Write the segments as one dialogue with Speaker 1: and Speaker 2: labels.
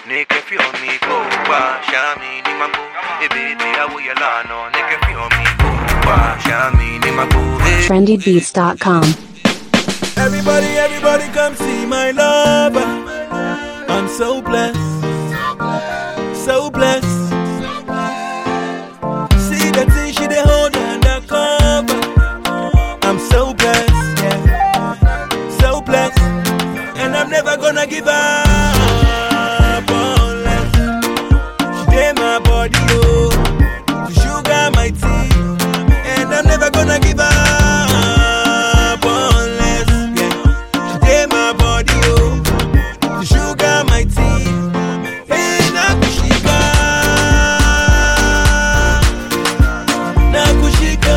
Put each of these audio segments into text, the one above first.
Speaker 1: Nigga feel me go wa shami ni mago e baby awo yala no Nigga feel me go wa shami ni mago hey.
Speaker 2: trendybeats.com.
Speaker 3: Everybody, everybody come see my lover. I'm so blessed. So blessed. See the thing she dey hold undercover. I'm so blessed. Yeah. So blessed. And I'm never gonna give up unless she dey my body, oh. To sugar my tea. And I'm never gonna give up unless yeah. she dey my body, oh. To sugar my tea. Hey, nakushika. Nakushika,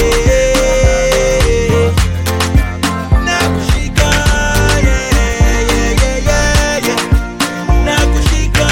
Speaker 3: eh. Nakushika, yeah, yeah, yeah, yeah, yeah. Nakushika,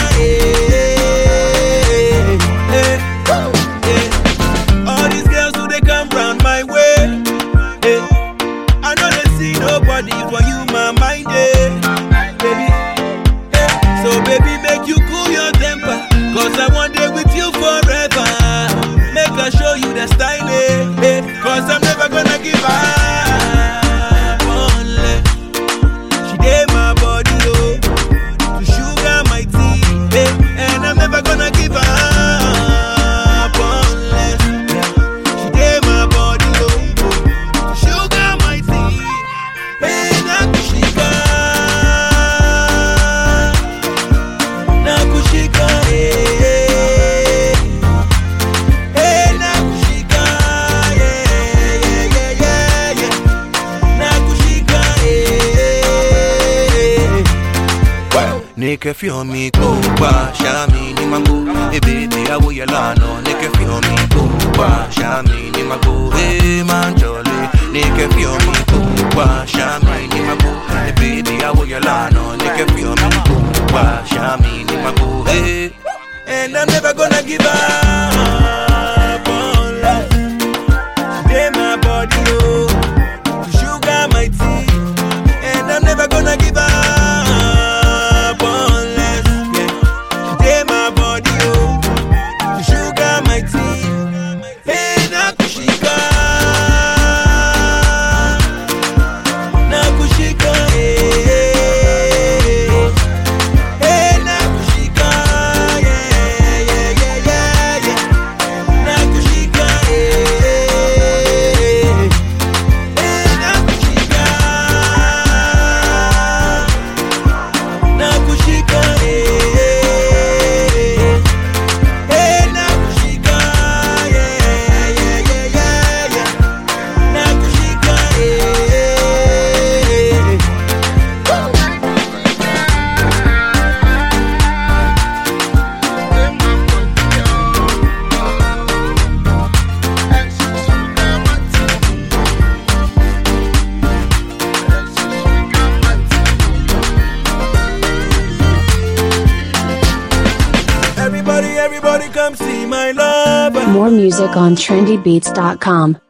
Speaker 3: eh, eh, eh. All these girls who they come round my way, eh. I know they see nobody for you, my mind, eh, baby. eh. So baby, make you cool your temper, cause I want day with you forever. Make I show you the style, eh, eh. Cause I'm never gonna give up. Unless she dey my body, oh, to sugar my tea, eh. And I'm never gonna give up unless yeah, she dey my body, oh, to sugar my tea. Hey, nakushika, nakushika, eh. Hey, nakushika, yeah, yeah, yeah, yeah, yeah. Nakushika, eh.
Speaker 1: Nigga feel me go wa shami ni mago e baby awo yala no Nigga feel me go wa shami ni mago hey man jolly Nigga feel me go wa shami ni mago e baby awo yala no Nigga feel me go wa shami ni mago hey
Speaker 3: And I'm never gonna give up unless she dey my body, oh, to sugar my tea. And I'm never gonna give up unless yeah, she dey my body, oh, to sugar my tea. Hey, nakushika, nakushika, eh. Hey, nakushika, yeah, yeah, yeah, yeah, yeah. Nakushika, eh. Hey, nakushika. Nakushika, eh. Hey, nakushika, yeah, yeah, yeah, yeah, yeah. Nakushika, eh. Everybody, everybody come see my lover.
Speaker 2: More music on trendybeats.com.